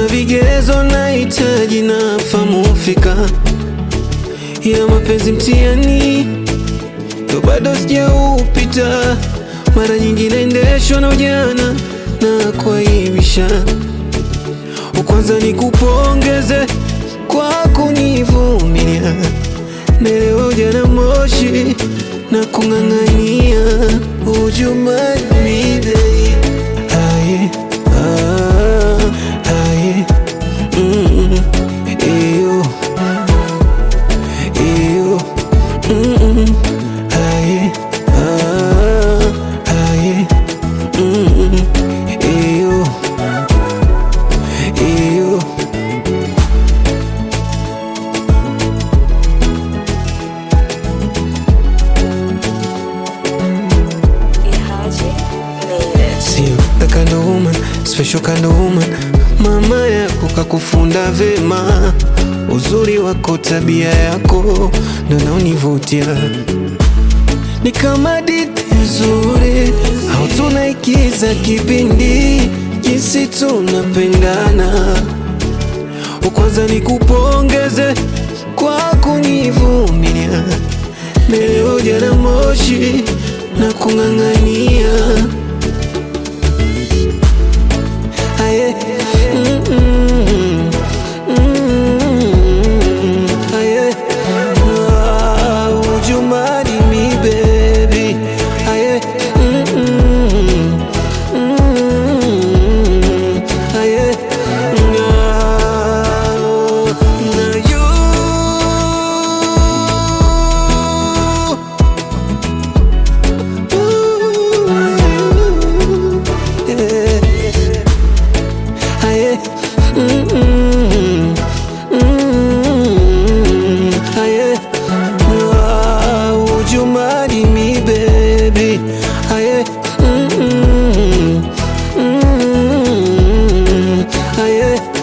vigezo nahitaji na famu fika ya mapenzi mtihani ndo bado sijaupita. Mara nyingi naendeshwa na ujana na kuaibisha. Kwanza nikupongeze kwa kunivumilia, naelewa ujana moshi na kung'ang'ania. Would you marry me babe? Aye, ah, aye, mm, eyo, eyo, mm, aye, ah, aye, mm, eyo, eyo. Ihaji made it. Sio the kind of woman, special kind of woman. Mama yako kakufunda vema, uzuri wako, tabia yako ndo naonivutia. Ni kama hadithi nzuri au tunaikiza kipindi, jinsi tunapendana. Kwanza nikupongeze kwa kunivumilia, leo ujana moshi na kung'ang'ania Aye. Mm, mm, mm, aye. Ah, would you marry me, baby? Aye. Mm, mm, mm, aye. Ah, now you Ooh, yeah. Aye. Mm, mm, mm, aye. Ah, would you marry me, baby? Aye. Mm, mm, mm, aye.